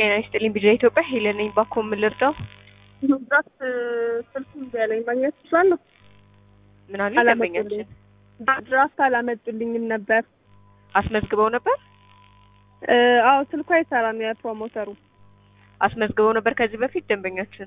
ጤና ይስጥልኝ ቢጃ ኢትዮጵያ ሄለን ነኝ። ባኮ ምን ልርዳው? መብራት ስልክ እምቢ አለኝ። ማግኘት እችላለሁ? ምን አሉ አላመጡልኝ። ደንበኛችን ድራፍት አላመጡልኝም ነበር። አስመዝግበው ነበር እ፣ አዎ ስልኩ አይሰራም የፕሮሞተሩ። አስመዝግበው ነበር ከዚህ በፊት ደንበኛችን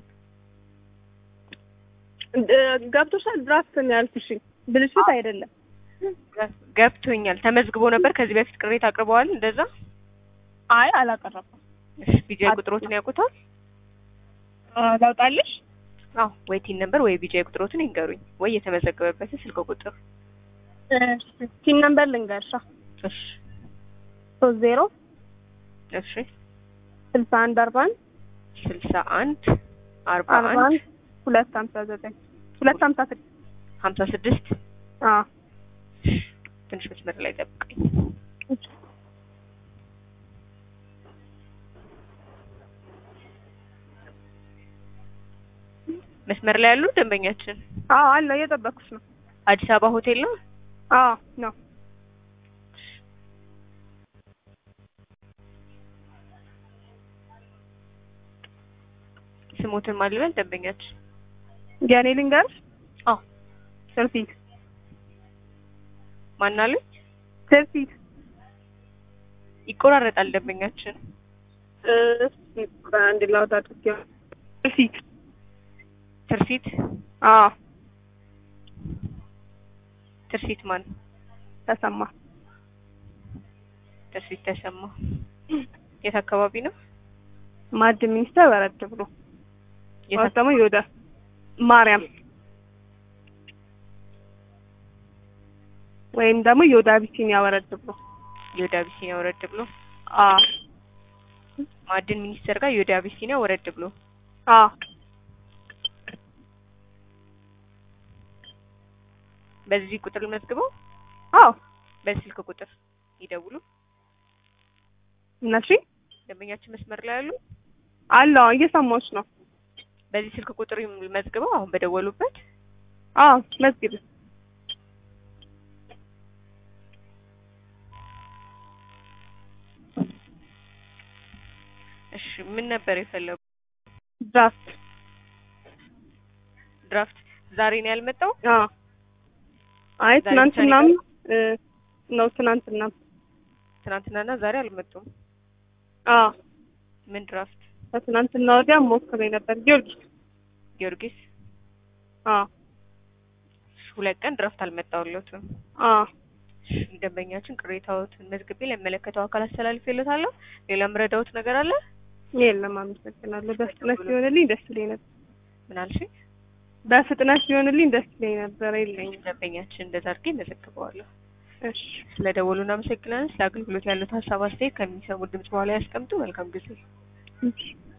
እ፣ ገብቶሻል? ድራፍት ነው ያልኩሽ፣ ብልሽት አይደለም። ገብቶኛል። ተመዝግቦ ነበር ከዚህ በፊት ቅሬታ አቅርበዋል። እንደዛ አይ አላቀረብኩም። እሺ ቢጃ ቁጥሮትን ያውቁታል? ላውጣልሽ? አዎ ወይ ቲን ነበር ወይ ቢጃ ቁጥሮትን ይንገሩኝ፣ ወይ የተመዘገበበትን ስልክ ቁጥር። ቲን ነምበር ልንገርሻ እሺ ሶስት ዜሮ እሺ ስልሳ አንድ አርባ አንድ ስልሳ አንድ አርባ አርባ አንድ አንድ ሁለት ሀምሳ ዘጠኝ ሁለት ሀምሳ ስድስት ሀምሳ ስድስት አዎ ትንሽ መስመር ላይ ጠብቀኝ። መስመር ላይ ያሉ ደንበኛችን አዎ አለ እየጠበኩሽ ነው። አዲስ አበባ ሆቴል ነው። አዎ ነው ስሞትን ማልበል ደንበኛችን የኔ ልንገርሽ? አዎ ትርፊት ማናሉኝ ትርፊት ይቆራረጣል ደንበኛችን እስኪ ቆይ አንድ ላውጣ አድርጌ ትርፊት ትርሲት አዎ ትርሲት ማን ተሰማ ትርሲት ተሰማ የት አካባቢ ነው ማዕድ ሚኒስቴር ወረድ ብሎ የት ወይስ ደግሞ ይወዳ ማርያም ወይም ደግሞ ይወዳ ቢሲኒያ ወረድ ብሎ የወደ አቢሲኒያ ወረድ ብሎ አዎ ማዕድን ሚኒስቴር ጋር የወደ አቢሲኒያ ወረድ ብሎ አዎ በዚህ ቁጥር መዝግበው አዎ በዚህ ስልክ ቁጥር ይደውሉ እነሺ ደንበኛችን መስመር ላይ ያሉ አለው እየሰማሁሽ ነው በዚህ ስልክ ቁጥር መዝግበው አሁን በደወሉበት አዎ መዝግብ እሺ ምን ነበር የፈለጉ ድራፍት ድራፍት ዛሬ ነው ያልመጣው አዎ አይ ዛሬ ትናንትናም እ፣ ነው ትናንትናም ትናንትናና ዛሬ አልመጡም አዎ ምን ድራፍት ከትናንትና ወዲያ ሞክሬ ነበር ጊዮርጊስ ጊዮርጊስ አዎ እሺ፣ ሁለት ቀን ድራፍት አልመጣውለትም አዎ ደንበኛችን ቅሬታዎትን መዝግቤ ለሚመለከተው አካል አስተላልፌለታለሁ ሌላ ምረዳውት ነገር አለ የለም አመሰግናለሁ በፍጥነት ሊሆንልኝ ደስ ይለኝ ነበር ምን አልሽኝ በፍጥነት ሊሆንልኝ ደስ ይለኝ ነበር የለኝም ደንበኛችን እንደዛ አድርጌ መዘግበዋለሁ እሺ ስለ ደወሉ እናመሰግናለን ስለ አገልግሎት ያሉት ሀሳብ አስተያየት ከሚሰሙ ድምጽ በኋላ ያስቀምጡ መልካም ጊዜ እሺ